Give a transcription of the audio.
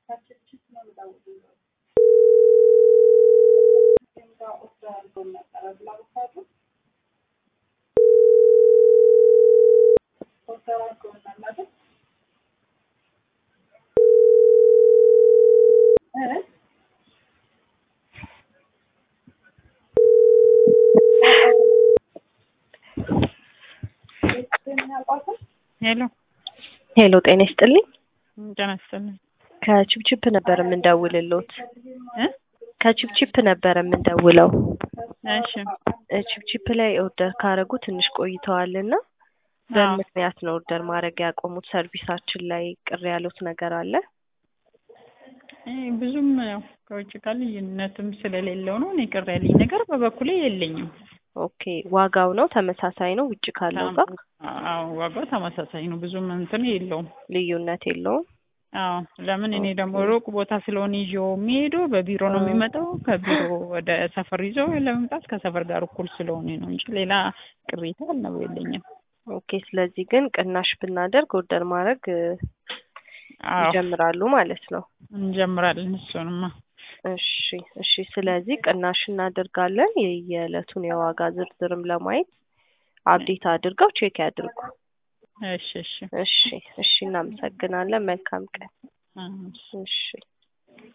ሄሎ ሄሎ ጤና ይስጥልኝ። ጤና ይስጥልኝ። ከቺፕቺፕ ነበር የምንደውልሎት። እ ከቺፕቺፕ ነበር የምንደውለው። እሺ እ ቺፕቺፕ ላይ ኦርደር ካረጉ ትንሽ ቆይተዋልና በምን አዎ። ምክንያት ነው ኦርደር ማድረግ ያቆሙት? ሰርቪሳችን ላይ ቅር ያሉት ነገር አለ? እ ብዙም ያው ከውጭ ጋር ልዩነትም ስለሌለው ነው። እኔ ቅር ያለኝ ነገር በበኩሌ የለኝም። ኦኬ ዋጋው ነው ተመሳሳይ ነው ውጭ ካለው ጋር አዎ ዋጋው ተመሳሳይ ነው። ብዙም እንትን የለውም። ልዩነት የለውም። አዎ ለምን እኔ ደግሞ ሩቅ ቦታ ስለሆነ ይዤው የሚሄደው በቢሮ ነው የሚመጣው። ከቢሮ ወደ ሰፈር ይዞ ለመምጣት ከሰፈር ጋር እኩል ስለሆነ ነው እንጂ ሌላ ቅሬታ አልነው የለኝም። ኦኬ ስለዚህ ግን ቅናሽ ብናደርግ ኦርደር ማድረግ እ አዎ ይጀምራሉ ማለት ነው። እንጀምራለን እሱንማ። እሺ እሺ። ስለዚህ ቅናሽ እናደርጋለን። የየዕለቱን የዋጋ ዝርዝርም ለማየት አፕዴት አድርገው ቼክ ያድርጉ። እሺ እሺ እሺ እሺ። እናመሰግናለን። መልካም ቀን። እ እሺ